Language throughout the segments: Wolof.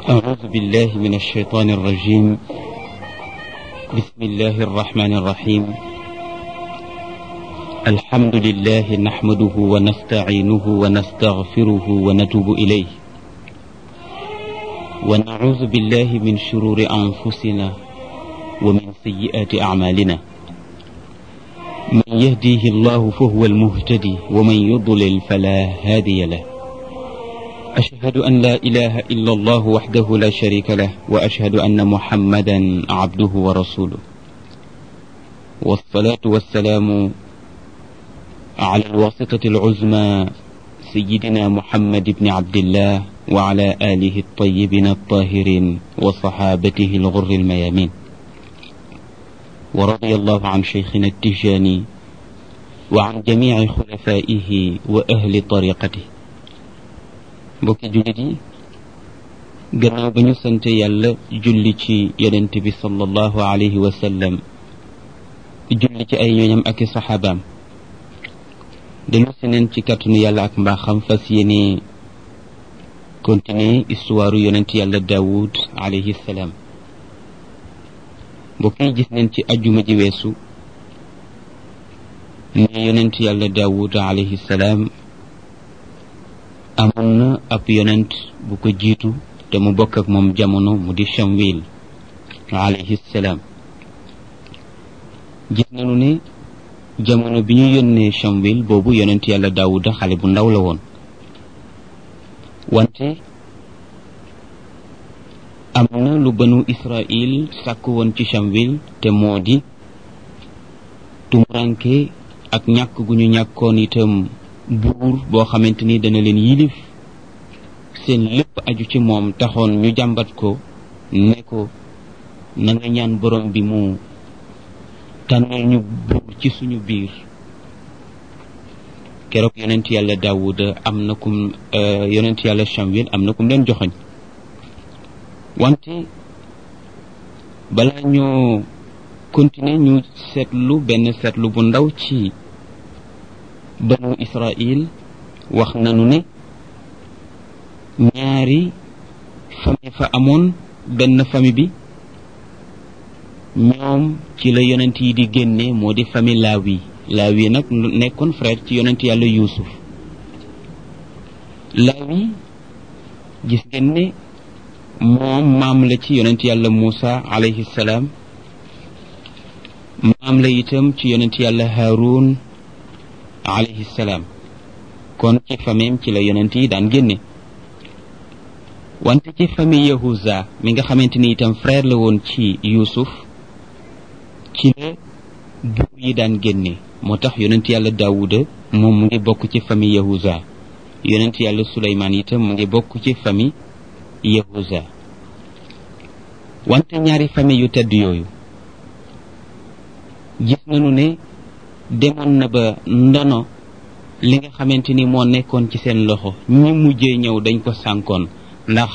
أعوذ بالله من الشيطان الرجيم بسم الله الرحمن الرحيم الحمد لله نحمده ونستعينه ونستغفره ونتوب إليه ونعوذ بالله من شرور أنفسنا ومن سيئات أعمالنا من يهديه الله فهو المهتدي ومن يضلل فلا هادي له أشهد أن لا إله إلا الله وحده لا شريك له وأشهد أن محمدا عبده ورسوله والصلاة والسلام على الواسطة العزمى سيدنا محمد بن عبد الله وعلى آله الطيبين الطاهرين وصحابته الغر الميامين ورضي الله عن شيخنا التجاني وعن جميع خلفائه وأهل طريقته mbokki jullit yi gannaaw ba ñu sante yàlla julli ci yonent bi sallallahu alayhi wa sallam julli ci ay ñooñam ak i saxaabaam dellu si neen ci kàttanu yàlla ak mbaaxam fas yéene continuer histoire yonent yàlla daawud alayhi salaam mbokk yi gis neen ci ajjuma ji weesu ne yonent yàlla daawud alayhi salaam amoon na ab yonent bu ko jiitu te mu bokk ak moom jamono mu di Shamwil alayhi salaam gis nañu ne jamono bi ñu yónnee Shamwil boobu yonent yàlla Daawuda xale bu ndaw la woon wante am na lu banu Israil sàkk woon ci Shamwil te moo di tumuranke ak ñàkk gu ñu ñàkkoon itam buur boo xamante ni dana leen yilif seen lépp aju ci moom taxoon ñu jàmbat ko ne ko na nga ñaan borom bi mu tànnal ñu buur ci suñu biir keroog yonent yàlla daawuda am na kum yonent yàlla Shamwil am na kum leen joxoñ wante balaa ñoo continuer ñu seetlu benn seetlu bu ndaw ci banu israil wax nanu ne ñaari famille fa amoon benn famille bi ñoom ci la yonent yi di génne moo di famille laawi laawi nag nekkoon frère ci yonent yàlla yuusuf laawi gis ngeen ne moom maam la ci yonent yàlla muusa alayhi salaam maam la itam ci yonent yàlla haarun alayhi salaam kon ci famille ci la yonent yi daan génne wante ci famille yahuza mi nga xamante ni itam frère la woon ci yuusuf ci la buur yi daan génne moo tax yonent yàlla daawuda moom mu ngi bokk ci famille yahuza yonent yàlla suleymaan itam mu ngi bokk ci famille yahuza wante ñaari famille yu tedd yooyu gis nañu ne demoon na ba ndono li nga xamante ni moo nekkoon ci seen loxo ñi mujjee ñëw dañ ko sànkoon ndax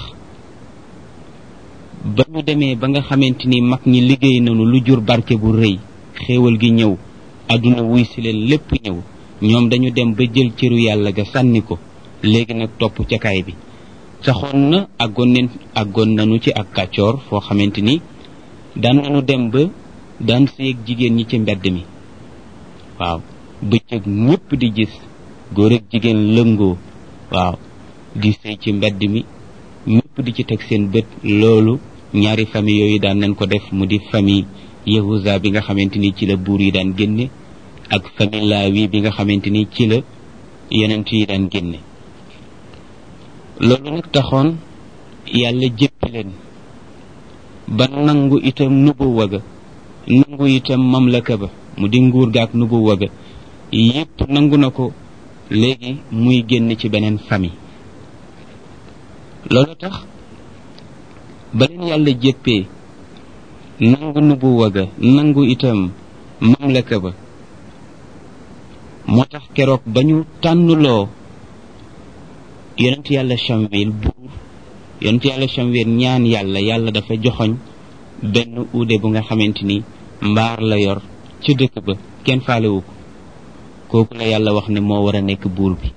ba ñu demee ba nga xamante ni mag ñi liggéey nañu lu jur barke bu rëy xéewal gi ñëw àdduna wuy si leen lépp ñëw ñoom dañu dem ba jël cëru yàlla ga sànni ko léegi nag topp ca kaay bi saxoon na àggoon neen àggoon nañu ci ak kàccoor foo xamante ni daan nañu dem ba daan séeg jigéen ñi ci mbedd mi waaw bëccëg ñëpp di gis góor ak jigéen lëngoo waaw di sëy ci mbedd mi ñëpp di ci teg seen bët loolu ñaari famille yooyu daan nañ ko def mu di famille yahuza bi nga xamante ni ci la buur yi daan génne ak famille laawi bi nga xamante ni ci la yonent yi daan génne loolu nag taxoon yàlla jéppi leen ba nangu itam nubuwa ga nangu itam mamlaka ba mu di nguur gaak nubuwa ga yépp nangu na ko léegi muy génn ci beneen famille loolu tax ba leen yàlla jéppee nangu nubuwa ga nangu itam mamlaka ba moo tax keroog ba ñu tànnuloo yonent yàlla Shamwil buur yonent yàlla Shamwil ñaan yàlla yàlla dafa joxoñ benn uude bu nga xamante ni mbaar la yor ci dëkk ba kenn faalewu ko kooku la yàlla wax ne moo war a nekk buur bi